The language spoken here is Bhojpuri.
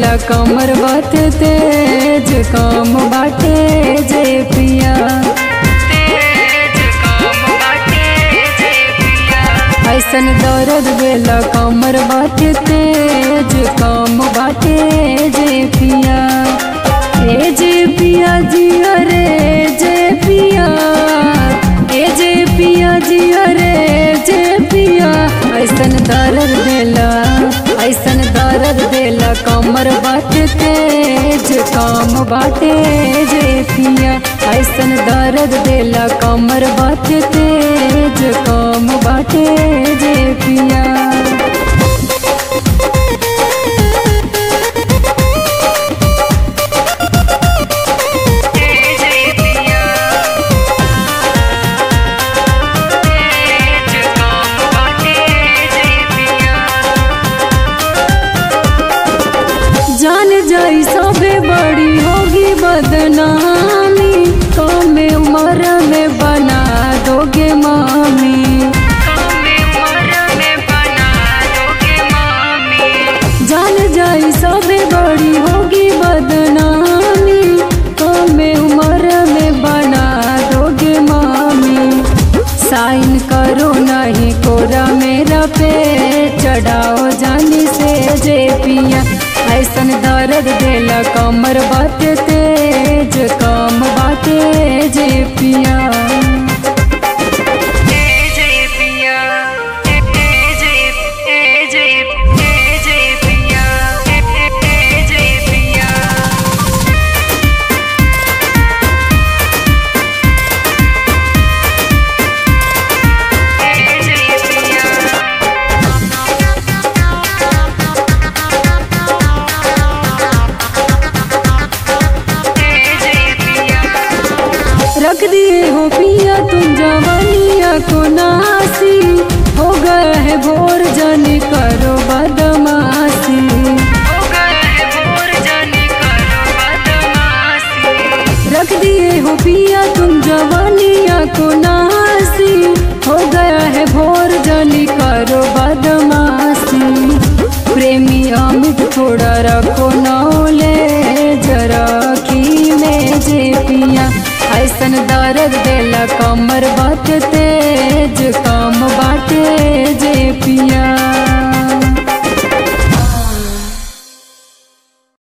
देला कमर बात तेज काम बाटे जे पिया ऐसन दर्द देला कमर बाटे तेज काम बाटे जे पिया ए जे पिया जिया रे जे पिया ए जे पिया जिया रे जे पिया ऐसन दर्द देला ऐसन दर्द देला कमर बाटे तेज काम बाटे जे पिया ऐसन दर्द देला कमर बाटे तेज काम बाटे जे पिया जान जाई सबे बड़ी होगी बदनामी कम उम्र में बना दोगे मामी जान जाई सबे बड़ी होगी बदनामी कम उम्र में बना दोगे मामी साइन करो नहीं कोरा मेरा पे चढ़ाओ जानी से जे पिया ऐसन दर्द देला कमर बाटे तेज काम बाटे जे पिया रख दिए हो पिया तुम जवानिया को नासी हो गया है भोर जाने करो बदमाशी रख दिए हो पिया तुम जवानिया को नासी हो गया है भोर जाने करो बदमाशी प्रेमी अमित थोड़ा रखो नौले जरा की में जे पिया ऐसन दर्द देला कमर बात तेज काम बाटे जे पिया